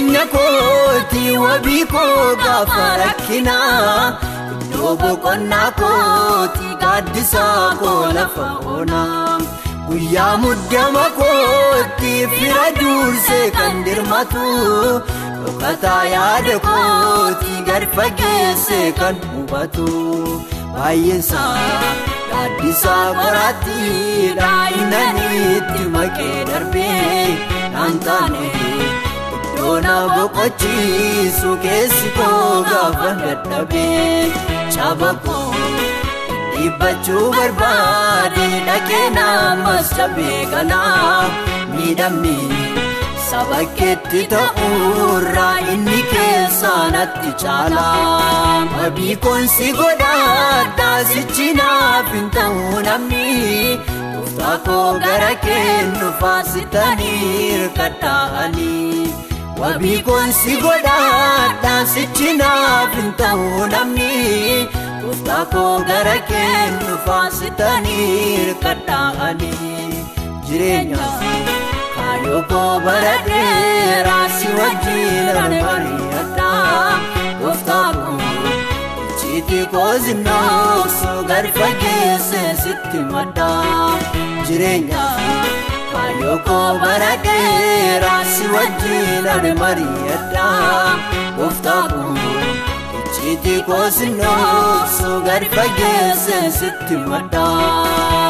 jireenya kooti wabii koo gaafa rakkinaa iddoo boqonnaa kooti gaaddisaa koo lafa onaa guyyaa muddama kooti fira duursee kan dirmatu dhokataa yaada kooti gad fageessee kan hubatu baay'eensaa gaaddisaa qoraattiidha innaniitti maqee darbee naan taane iddoo na boqochiisu keessi koo gaafa dadhabee caba koo dhiibbachuu barbaade dhaqee namas cabee galaa miidhamni saba keetti ta'uurraa inni keessaa natti caalaa wabii koonsi godhaadhaa sichi naaf hin ta'uu namni Gooftaa koo gara kennu faasitanii hirkadhaanii wabii koonsi godhaadhaa sichi naaf hin ta'uu namni Gooftaa koo gara kennu faasitanii hirkadhaanii jireenya kaayoo koo bara dheeraa si wajjin mari'adhaa Gooftaa koo icciitii koo zinnooksu gad fageessee sitti maddaa jireenya kaayoo koo bara dheeraa si wajjin mari'adhaa Gooftaa koo icciitii koo zinnooksu gad fageessee sitti maddaa.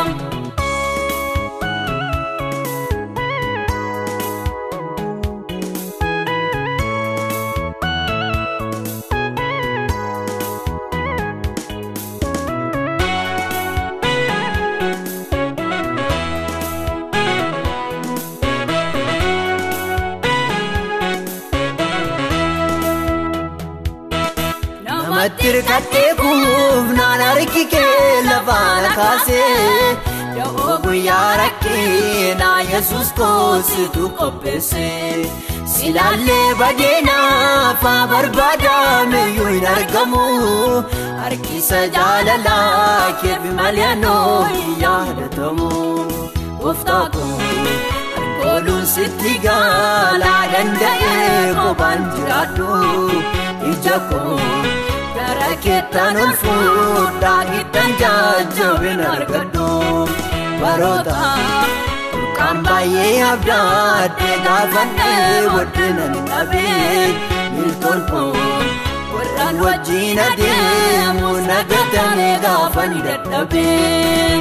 Namatti hirkattee kuufnaan harki kee lafaana kaasee Da'oo guyyaa rakkeenaa Yesuus koositu qopheesse Silaallee badeenaaf barbaadameyyuu hin argamu Harkisa jaalalaa keef malee anoo hin yaadatamu Gooftaa koo harkooluun sitti gaalaa danda'ee kophaan jiraadhu ija koo gara keettaan ol fuudhaa ittaan jajjabin argadhu baroota burqaan baay'ee abdaadde gaafadhee waddinan dhabee miltoon koo warraan wajjin adeemu nagatame gaafani dadhabee.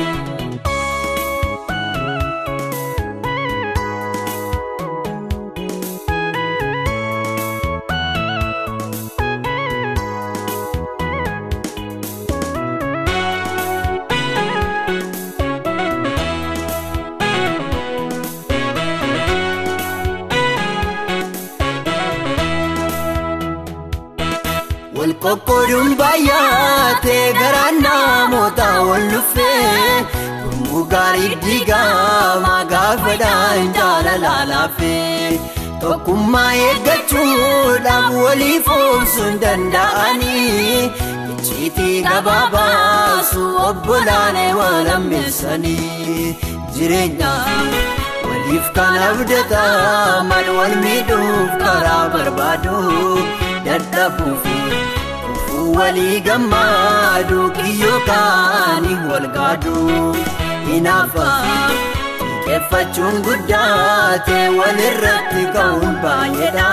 wal qoqqooduun baay'atee garaan namoota wal dhuffee gurmuu gaarii diigamaa gaafadhaan jaalalaa laaffee tokkummaa eeggachuudhaaf waliif obsuun danda'anii icciitii gabaabaasu obbolaanee waan ammeessanii jireenya waliif kan abdataa mal wal miidhuuf karaa barbaadu dadhabuuf kufuu walii gammaadu kiyyoo kaanii wal gaadu hinaafa xiqqeeffachuun guddaate walirratti ka'uun baay'eedha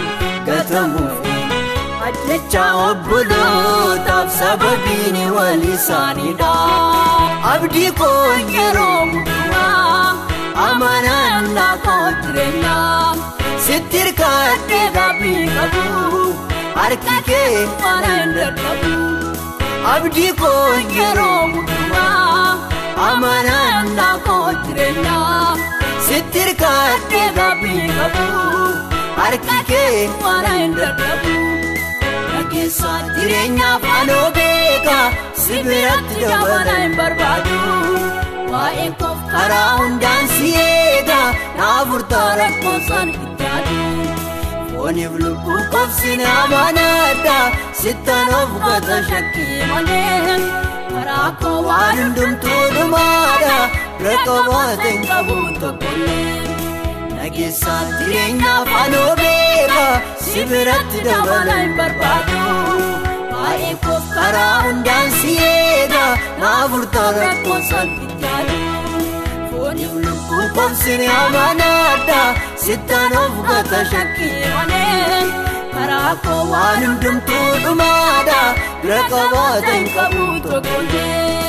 gatamuuf ajjecha obbolootaaf sababiin wal isaaniidha abdii koo yeroo hundumaa amanannaa koo jireenyaa sitti hirkaadhee gaabii qabu harki kee mana hin dadhabu abdii koo yeroo hundumaa amanannaa koo jireenyaa sitti hirkaadhee gaabii qabu harki kee mana hin dadhabu dhageessaa jireenyaaf anoo beeka si biratti dabala hin barbaadu waa'ee koof karaa hundaan si eega naaf furtaa lakkoofsaan itti yaadu fooniif lubbuu qobsine amanaadha sittan of gata shakkii malee karaa koo waan hundumtuu dhumaadha bira qabaate hin qabu tokkollee nageessaan jireenya afaanoo beeka si biratti dabala hin barbaadu baay'ee koof karaa hundaan si eega naaf furtaa rakkoon salphitti yaadu fooniif lubbuun koomsin amanaadha sittaan of gata shakkii malee karaa koo waan hundumtuu dhumaadha bira qabaata hin qabu tokkollee.